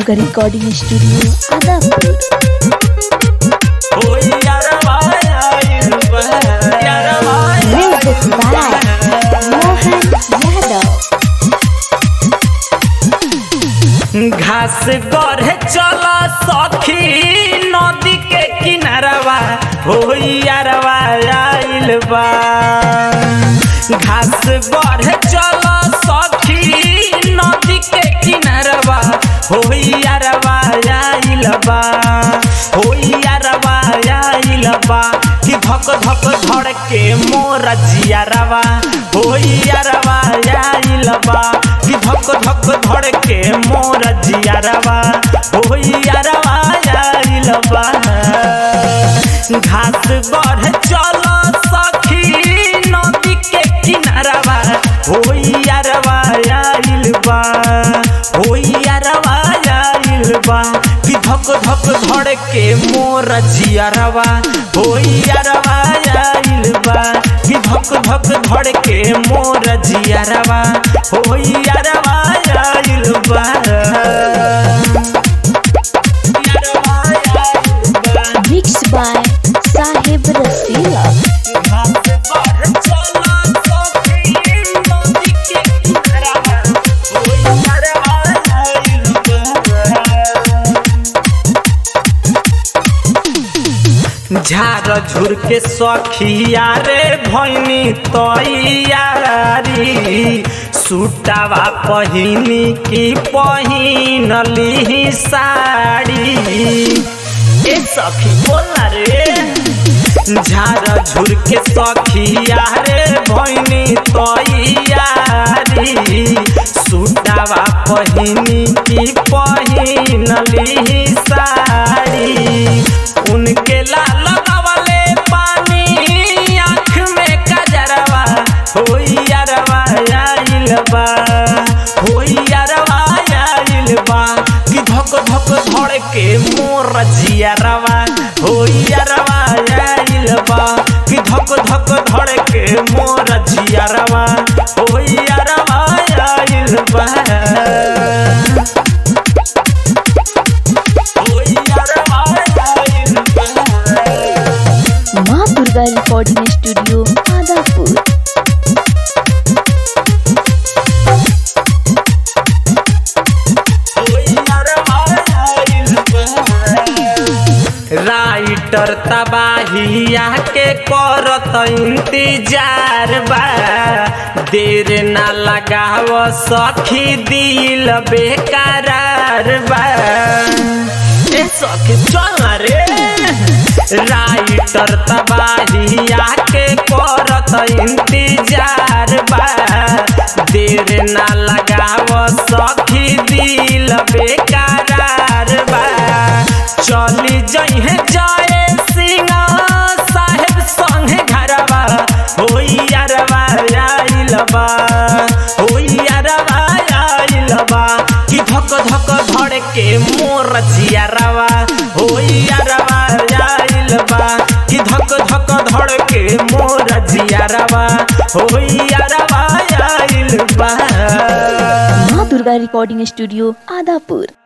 Durga recording studio Adapur होई यारवा आइल बा यारवा म्यूजिक बाय मोहन यादव घास गढ़े चला सखी नदी के किनारवा होई यारवा आइल बा घास गढ़े चला सखी नदी के किनारवा होई यारवा आइल बा होई यारवा आइल बा कि धक धक धड़ के मोर जियारवा होई यारवा आइल बा कि धक धक धड़ के मोर जियारवा होई यारवा आइल बा घास बढ़ चल सखी नदी के किनारवा होई यारवा आइल बा होई यारवा आइल बा कि धक धक धड़ के मोर जियारवा होई यारवा आइल बा कि धक धक धड़ के मोर जियारवा होई यारवा आइल बा यारवा आइल बा मिक्स बाय साहेब रसीला घास बढ़ चला सखी नदी के किनारवा होई यारवा आइल बा झार झुर के सखिया रे भैनी तैयारी सुटावा पहिनी की पहिनली साड़ी ए सखी बोला रे झार झुर के सखिया रे भैनी तैयारी सुटावा पहिनी की पहिनली साड़ी उनके लाल लगावले पानी आँख में कजरवा होई यारवा आइल बा होई यारवा आइल बा कि धक धक धड़ के मोर जियारवा होई यारवा आइल बा कि धक धक धड़ के मोर जियारवा होई यारवा आइल बा होई यारवा आइल बा माँ Durga recording studio Adapur writer तबाहिया के करत इंतजार बा देर ना लगाव सखी दिल बेकरार बा ए सखी चल ना रे राइटर तबाहिया के करत इंतजार बा देर ना लगाव सखी दिल बेकरार बा चली जइहे जाए सिंह साहेब संगे घरवा होई यारवा आइल बा होई यारवा आइल बा कि धक धक धड़ के मोर जियारवा होई यारवा आइल बा कि धक धक धड़ के मोर जियारवा होई यारवा आइल बा माँ दुर्गा रिकॉर्डिंग स्टूडियो आदापुर